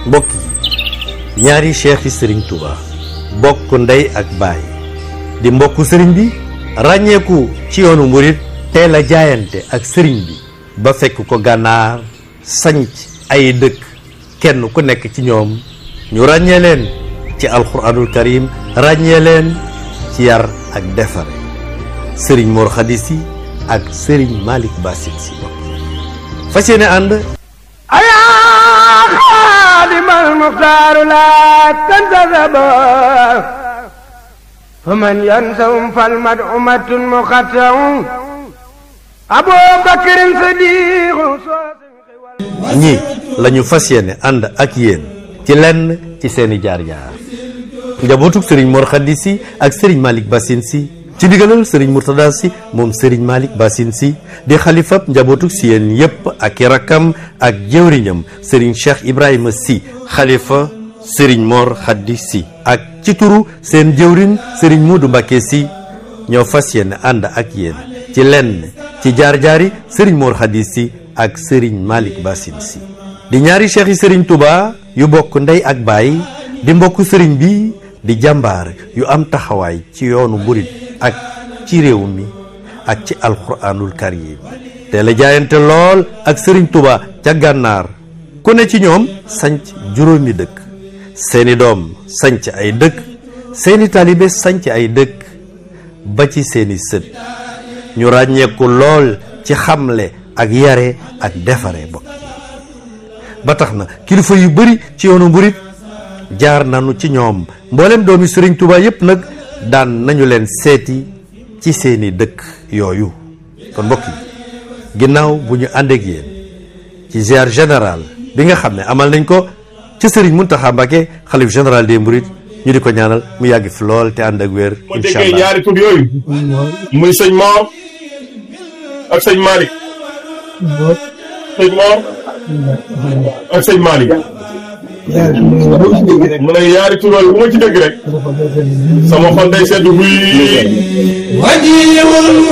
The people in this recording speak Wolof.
mbokk yi ñaari cheikh yi sëriñ Touba bokk ndey ak baay di mbokku sëriñ bi ràññeeku ci yoonu murit teel a jaayante ak sëriñ bi ba fekk ko gànnaar sanc ay dëkk kenn ku nekk ci ñoom ñu ràññee leen ci alxuraanul karim ràññee leen ci yar ak defare sëriñ Mor Khady Sy ak sëriñ Malick Bassine Sy bokk fas yéene ànd ayaa xaadimal muxtaaru laa tantasaba fa man yansawum fal mad umatun muxattaum aboo bakrin sadiqu ñi lañu fas yéene ànd ak yéen ci lenn ci seeni jaar-jaar njabootug sëriñ Mor Khady Sy ak sëriñ Malick Bassine Sy ci digalal sëriñ Mourtada Sy moom sëriñ Malick Bassine Sy di xalifab njabootug si yéen yépp ak i rakkam ak jëwriñam sëriñ Cheikh Ibrahima Sy xalifa sëriñ Mor Khady Sy ak ci turu seen jëwriñ sëriñ Modou Mbacké Sy ñoo fas yéene ànd ak yéen ci lenn ci jaar-jaari sëriñ Mor Khady Sy ak sëriñ Malick Bassine Sy di ñaari cheikh yi sëriñ Touba yu bokk ndey ak baay di mbokk sëriñ bi di jàmbaar yu am taxawaay ci yoonu murit ak ci réew mi ak ci alxuraanul karim te la jaayante lool ak sëriñ Touba ca gànnaar ku ne ci ñoom sanc juróomi dëkk seeni doom sanc ay dëkk seeni taalibe sanc ay dëkk ba ci seeni sët ñu ràññeeku lool ci xamle ak yare ak defare bokk ba tax na kilifa yu bari ci yoonu mburit jaar nañu ci ñoom mboolem doomi sëriñ Touba yépp nag daan nañu leen seeti ci seeni dëkk yooyu kon mbokk yi ginnaaw bu ñu àndeek yéen ci ziar général bi nga xam ne amal nañ ko ci sëriñ Mountakha Mbacké xalif général des Mourides ñu di ko ñaanal mu yàgg fi lool te ànd ak wér boo incha déggee allah ñaari tur yooyu muy sëñ Mor ak sëñ Malick sëñ Mor ak sëñ Malick mu ne ñaari tur yooyu bu ma ci dégg rek sama xol day sedd buy